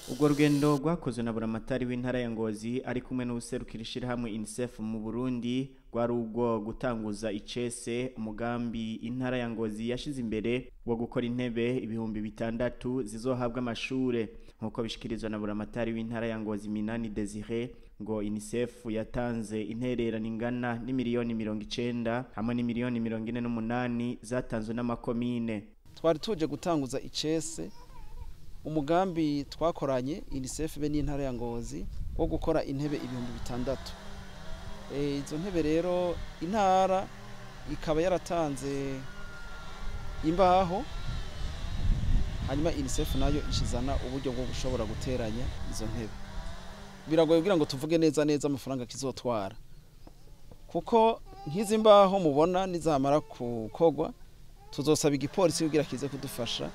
urwo rugendo rwakozwe na buramatari w'intara ya ngozi ari kumwe n'ubuserukira ishyirahamwe unicef mu burundi rwari ubwo gutanguza icese umugambi intara ya ngozi yashize imbere wo gukora intebe ibihumbi bitandatu zizohabwa amashure nk'uko bishikirizwa na buramatari w'intara ya ngozi minani desire ngo unicef yatanze intererano ingana n'imiliyoni mirongo icenda hamwe n'imiliyoni mirongo ine n'umunani zatanzwe n'amakomine twari tuje gutanguza icese umugambi twakoranye unicef be n'intara ya ngozi wo gukora intebe ibihumbi bitandatu izo ntebe rero intara ikaba yaratanze imbaho hanyuma unicef nayo ishizana uburyo bwo gushobora guteranya izo ntebe biragoye kugira ngo tuvuge neza neza amafaranga kizotwara kuko nk'izi mbaho mubona nizamara gukogwa tuzosaba igipolisi kugira kize kudufasha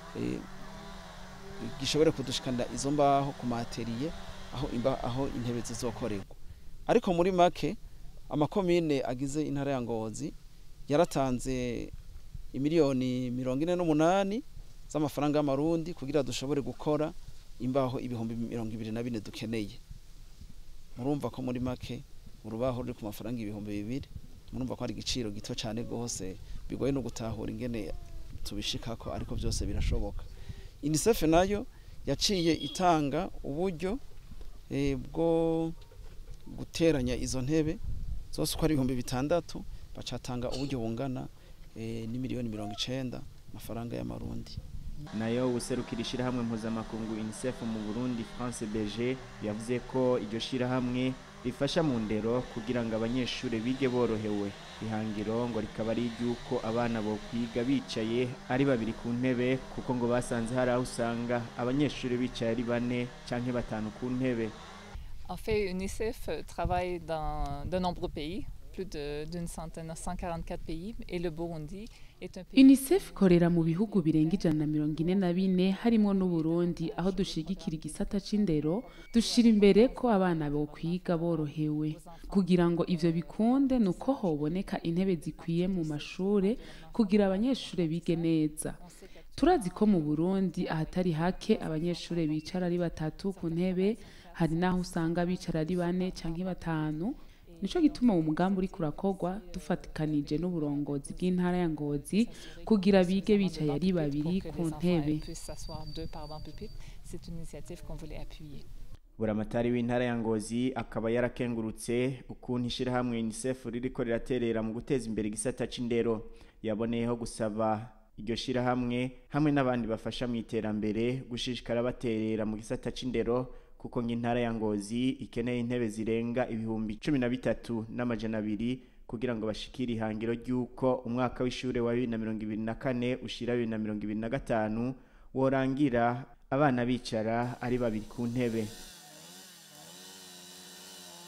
gishobore kudushikanira izo mbaho ku materiye aho imba aho intebe zizokorerwa ariko muri make amakomine agize intara ya ngozi yaratanze imiliyoni mirongo ine n'umunani z'amafaranga y'amarundi kugira dushobore gukora imbaho ibihumbi mirongo ibiri na bine dukeneye murumva ko muri make urubaho ruri ku mafaranga ibihumbi bibiri murumva ko ari igiciro gito cyane rwose bigoye no gutahura ingene tubishikako ariko byose birashoboka unicef nayo yaciye itanga uburyo bwo guteranya izo ntebe zose uko ari ibihumbi bitandatu bacatanga uburyo bungana n'imiliyoni mirongo icenda amafaranga y'amarundi nayo userukira ishyirahamwe mpuzamakungu unicef mu burundi france berger yavuze ko iryo shyirahamwe rifasha mu ndero kugira ngo abanyeshuri bige borohewe ihangiro ngo rikaba ari iry'uko abana bo kwiga bicaye ari babiri ku ntebe kuko ngo basanze hari aho usanga abanyeshuri bicaye ari bane cyangwa batanu ku ntebe En fait, UNICEF travaille dans de nombreux pays, plus d'une centaine, 144 pays, et le Burundi est un pays... UNICEF ikorera mu bihugu birenga ijana na mirongo ine na bine harimo n'Uburundi aho dushigikira igisata c'indero dushira imbere ko abana bo kwiga borohewe kugira ngo ivyo bikunde nuko hoboneka intebe zikwiye mu mashure kugira abanyeshure bige neza turazi ko mu Burundi ahatari hake abanyeshure bicara ari batatu ku ntebe hari naho usanga bicara ari bane canke batanu nico gituma uwo mugambi uriko urakorwa dufatikanije n'uburongozi bw'intara ya ngozi kugira bige bicaye ari babiri ku ntebe buramatari w'intara ya ngozi akaba yarakengurutse ukuntu ishyirahamwe unicef ririko riraterera mu guteza imbere igisata c'indero yaboneyeho gusaba iryo shyirahamwe hamwe n'abandi bafasha mu iterambere gushishikara baterera mu gisata c'indero kuko nk'intara ya ngozi ikeneye intebe zirenga ibihumbi cumi na bitatu n'amajana abiri kugira ngo bashikire ihangiro ry'uko umwaka w'ishuri wa bibiri na mirongo ibiri na kane ushira bibiri na mirongo ibiri na gatanu worangira abana bicara ari babiri ku ntebe